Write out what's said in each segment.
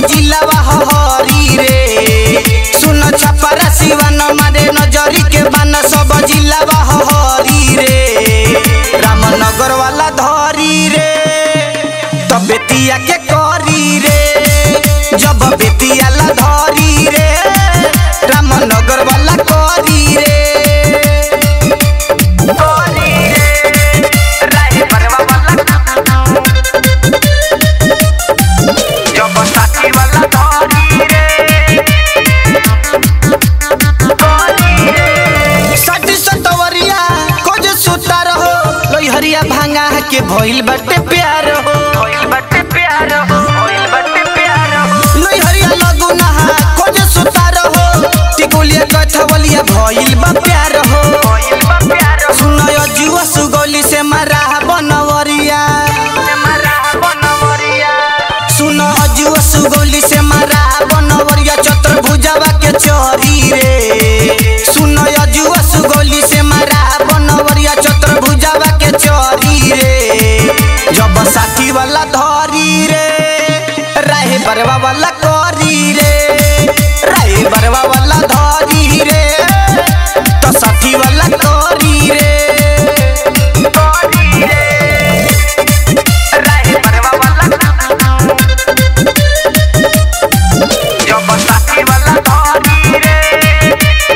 जिलावा हरी रे सुन छपरा सिवन मारे नजरी के बन सब जिलावा हरी रे रामनगर वाला धरी रे तो बेतिया के करी रे जब बेतिया ला धरी रे रामनगर वाला करी रे करी रे राही परवा वाला जब साथी वाला धरी रे सटी सतवरिया कोज सुता रहो लोहरिया भांगा के भइल बटे प्यार हो भइल बटे प्यार हो भइल बटे प्यार हो लोहरिया लगुना कोज सुता रहो टिकुलिया कथवलिया भइल बा प्यार हो भइल बा प्यार हो सुनयो जुआ सुगोली से मारा बनवरिया से मारा बनवरिया सुनो अजुआ सुगोली से मारा बनवरिया चतुर्भुजावा के चोरी रे सुनो अजुआ सुगोली से मारा बनवरिया चतुर्भुजावा के चोरी रे जब साथी वाला धरी रे राहे बरवा वाला करी रे राहे बरवा वाला धरी रे तो साथी वाला करी रे करी रे राहे बरवा वाला जब साथी वाला धरी रे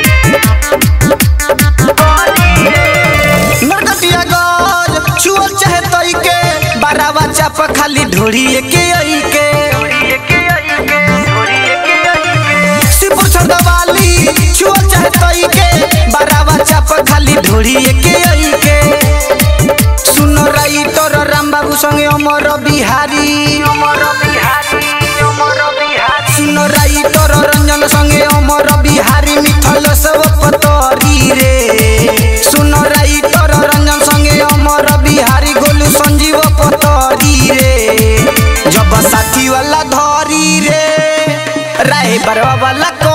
नरकटिया गज छुअल चाहे तई के बारावा चाप खाली ढोड़िए के आई के सिपुर छड़वाली छुअल चाहे तई के बारावा चाप खाली ढोड़िए के आई के सुनो राई तोर राम बाबू संगे अमर बिहारी अमर बिहारी अमर बिहारी सुनो राई तोर रंजन संगे अमर बिहारी मिथल सब पतरी रे सुनो राई तोर रंजन संगे अमर बिहारी गोलू संजीव पतरी रे जब साथी वाला धरी रे राय बरवा वाला